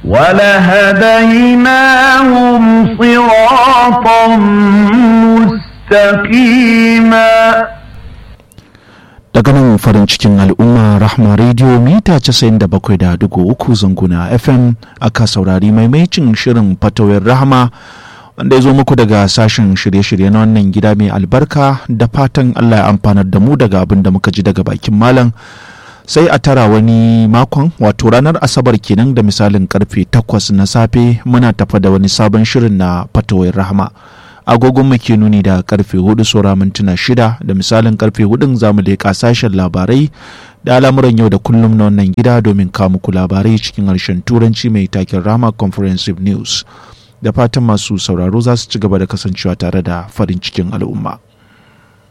ولهديناهم صراطا مستقيما daga nan farin cikin al'umma rahma radio mita 97.3 zanguna fm aka saurari maimaicin shirin fatawar rahama wanda ya zo muku daga sashen shirye-shirye na wannan gida mai albarka da fatan allah ya amfanar da mu daga abin da muka ji daga bakin malam sai a tara wani makon wato ranar asabar kenan da misalin karfe 8 na safe muna tafa da wani sabon shirin na fatawar rahama agogon mu ke nuni da karfe hudu saura mintuna shida da misalin karfe hudun zamu leƙa sashen labarai da al'amuran yau da kullum na wannan gida domin kawo muku labarai cikin harshen turanci mai takin rama comprehensive news da fatan masu sauraro za su ci gaba da kasancewa tare da farin cikin al'umma.